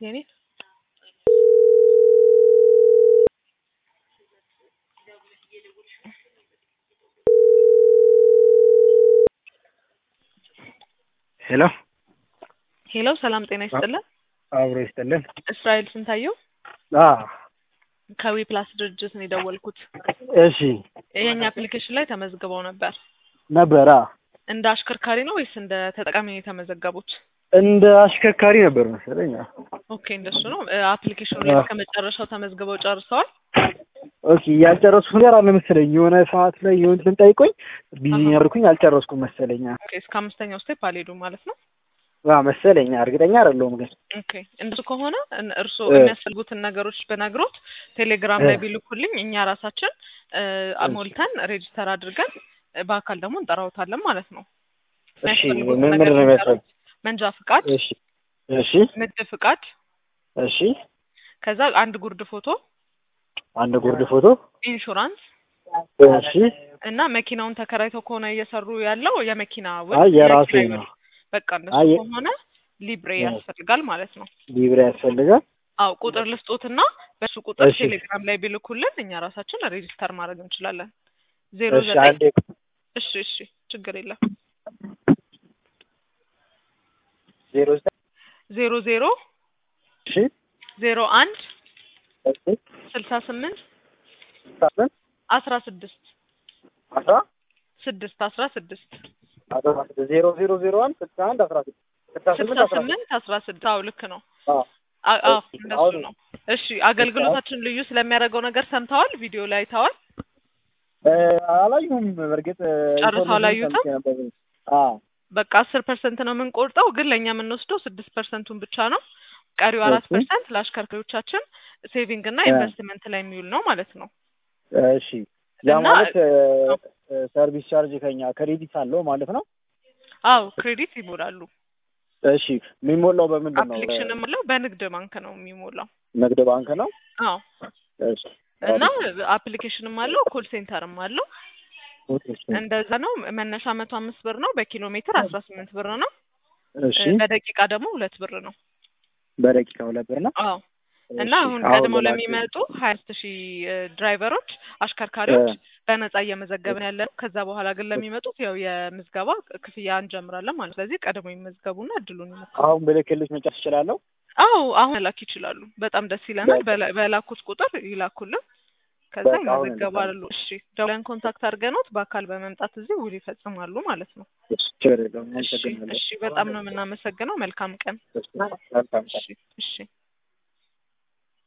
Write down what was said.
የኔ ሄሎ ሄሎ፣ ሰላም ጤና ይስጥልን። አብሮ ይስጥልን። እስራኤል ስንታየው አ ከዊ ፕላስ ድርጅት ነው የደወልኩት። እሺ የኛ አፕሊኬሽን ላይ ተመዝግበው ነበር። ነበረ እንደ አሽከርካሪ ነው ወይስ እንደ ተጠቃሚ ነው የተመዘገቡት? እንደ አሽከርካሪ ነበር መሰለኝ። ኦኬ እንደሱ ነው። አፕሊኬሽኑ ላይ እስከ መጨረሻው ተመዝግበው ጨርሰዋል? ኦኬ ያልጨረስኩ ነገር አለ መሰለኝ። የሆነ ሰዓት ላይ የሆነ እንትን ጠይቆኝ ቢዚ ነበርኩኝ አልጨረስኩም መሰለኝ። ኦኬ እስከ አምስተኛው ስቴፕ አልሄዱም ማለት ነው። ዋ መሰለኝ፣ እርግጠኛ አይደለሁም ግን ኦኬ እንደሱ ከሆነ እን- እርስዎ እ። የሚያስፈልጉትን ነገሮች በነግሮት ቴሌግራም ላይ እ። ቢልኩልኝ እኛ ራሳችን እ፣ ሞልተን ሬጂስተር አድርገን እ፣ በአካል ደግሞ እንጠራውታለን ማለት ነው። እሺ የሚያስፈልጉትን ምን ነገር ምንድን ነው ቢጠሩ፣ የሚያስፈልግ? መንጃ ፍቃድ፣ እሺ እሺ ንግድ ፍቃድ፣ እሺ ከዛ አንድ ጉርድ ፎቶ፣ አንድ ጉርድ ፎቶ ኢንሹራንስ እሺ እና መኪናውን ተከራይተው ከሆነ እየሰሩ ያለው የመኪና ውል አይ የራሴ የኪራይ ነው ውል። በቃ እንደሱ አይ ከሆነ ሊብሬ እ። ያስፈልጋል ማለት ነው። ሊብሬ ያስፈልጋል አው ቁጥር ልስጦትና በሱ ቁጥር እሺ ቴሌግራም ላይ ቢልኩልን እኛ ራሳችን ሬጂስተር ማድረግ እንችላለን። ዜሮ እሺ ዘጠኝ አንዴ እሺ እሺ ችግር የለም ዜሮ ዘጠኝ ዜሮ ዜሮ እሺ ዜሮ አንድ እሺ ስልሳ ስምንት ሳምንት አስራ ስድስት አስራ ስድስት አስራ ስድስት አስራ ስድስት ዜሮ ዜሮ ዜሮ አንድ ስልሳ አንድ አስራ ስድስት ስልሳ ስምንት ስልሳ አስራ ስድስት ስምንት አስራ ስድስት አዎ ልክ ነው። አዎ አ- አዎ እሺ እንደሱ አሁን ነው። እሺ አገልግሎታችን ልዩ ስለሚያደርገው ነገር ሰምተዋል? ቪዲዮ ላይ አይተዋል? እ፣ አላየሁም በእርግጥ ጨርሰው ኢንፎርሜሽን አላዩትም? ሰምቼ ነበር አዎ በቃ አስር ፐርሰንት ነው የምንቆርጠው፣ ግን ለእኛ የምንወስደው ስድስት ፐርሰንቱን ብቻ ነው። ቀሪው አራት እሺ ፐርሰንት ለአሽከርካሪዎቻችን ሴቪንግ እና እ፣ ኢንቨስትመንት ላይ የሚውል ነው ማለት ነው እሺ ያ እና ማለት እ፣ እ፣ ሰርቪስ ቻርጅ ከኛ ክሬዲት አለው ማለት ነው አዎ ክሬዲት ይሞላሉ። እሺ የሚሞላው በምንድን ነው አፕሊኬሽንም አለው በንግድ ባንክ ነው የሚሞላው። ንግድ ባንክ ነው አዎ እሺ እና አሪፍ አፕሊኬሽንም አለው ኮል ሴንተርም አለው። እሺ እንደዛ ነው። መነሻ መቶ አምስት ብር ነው። በኪሎ ሜትር አስራ ስምንት ብር ነው። እሺ እ፣ በደቂቃ ደግሞ ሁለት ብር ነው። በደቂቃ ሁለት ብር ነው አዎ እና እሺ አሁን አሁን ቀድመው ልላክ ለሚመጡ ሀያ አምስት ሺህ ድራይቨሮች እ፣ አሽከርካሪዎች በነጻ እየመዘገብን ያለ ነው። ከዛ በኋላ ግን ለሚመጡት ያው የምዝገባ ክፍያ እንጀምራለን ማለት ነው። ስለዚህ ቀድሞ ይመዝገቡና እድሉን ይሞክሩ። አሁን ብልክልሽ መጨረስ እችላለሁ አዎ አሁን መላክ ይችላሉ። በጣም ደስ ይለናል። በቃ በላ- በላኩት ቁጥር ይላኩልን፣ ከዛ በቃ አሁን ይመዘገባሉ። እልካለሁ እሺ ደውለን ኮንታክት አድርገኖት በአካል በመምጣት እዚህ ውል ይፈጽማሉ ማለት ነው። እሺ ችግር የለውም እሺ አመሰግናለሁ እሺ፣ በጣም ነው የምናመሰግነው። መልካም ቀን። እሺ መልካም ቀን እሺ እሺ